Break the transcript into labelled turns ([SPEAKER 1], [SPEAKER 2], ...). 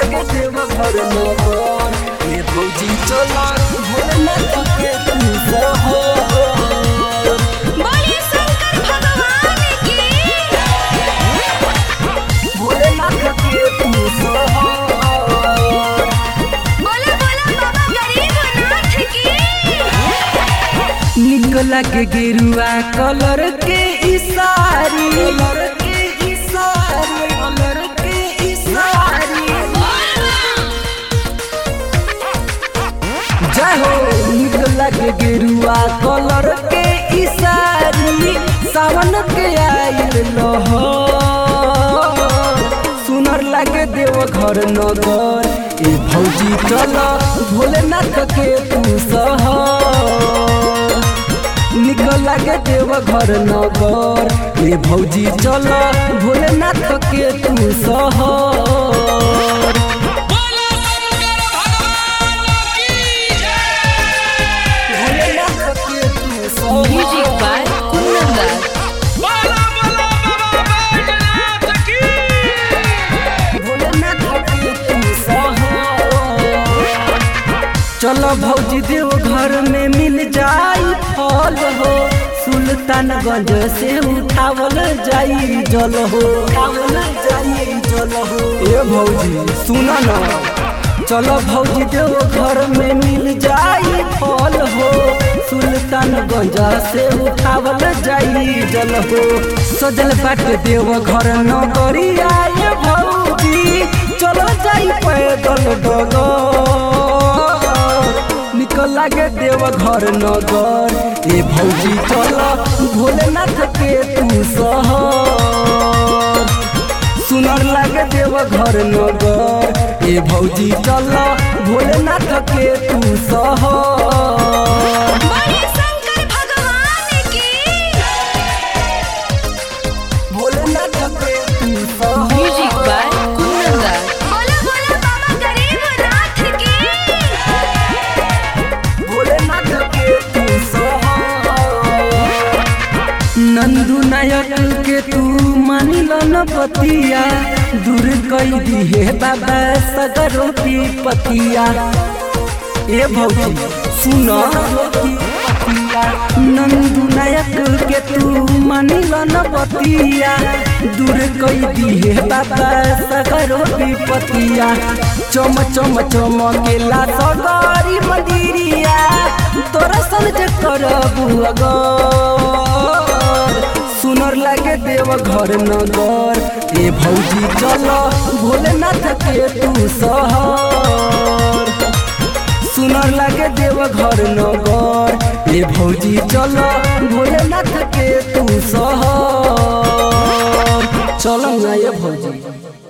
[SPEAKER 1] लागे देव घर नगर ये भौजी चला भोलेनाथ के तू सहर
[SPEAKER 2] बोले शंकर भगवान की
[SPEAKER 1] भोलेनाथ के तू सहर
[SPEAKER 2] बोला बोला बाबा गरीबनाथ की
[SPEAKER 1] निकला के गेरुआ कलर के इसारी कलर के इसारी कलर के इसारी जय हो निकला के गेरुआ कलर के इसारी सावन के आइल लहो सुनर लागे देव घर नगर ए भौजी चल भोलेनाथ के तू सहर निकल लागे देव घर नगर ए भौजी चल भोलेनाथ के तू सहर भोलेनाथ के तू सहर
[SPEAKER 2] म्यूजिक बाय कुंदन
[SPEAKER 1] भोलेनाथ के तू सहर चलो भौजी देव घर में मिल जाई फल हो सुल्तानगंज से उठावल जाई जल हो उठावल जाई जल हो ए भौजी सुन न चलो भौजी देव घर में मिल जाई फल हो सुल्तानगंज से उठावल जाई जल हो सजल बाट देव घर नगरी आए भौजी चलो जाई पैदल डगर निकल लागे देव घर नगर ए भौजी चल भोलेनाथ के तू सहर सुनर लागे देव घर नगर ए भौजी चल भोलेनाथ के तू सहर
[SPEAKER 2] बोले शंकर भगवान की
[SPEAKER 1] भोलेनाथ के तू सहर
[SPEAKER 3] म्यूजिक बाय कुंदन
[SPEAKER 2] बोला बोला बाबा गरीबनाथ की
[SPEAKER 1] भोलेनाथ के तू सहर नंदू नायक के तू मानिल न पतिया दूर कई दिहे बाबा सगरो की पतिया ए भौजी सुन नंदू नायक के तू मानिल न पतिया दूर कई दिहे बाबा सगरो की पतिया चम चम चमकेला सगरी मंदिरिया तोरा समझ करबू अगर सुनर लागे देव घर नगर ए भौजी चल भोलेनाथ के तू सहर सुनर लागे देव घर नगर ए भौजी चल भोलेनाथ के तू सहर चल ना ये भौजी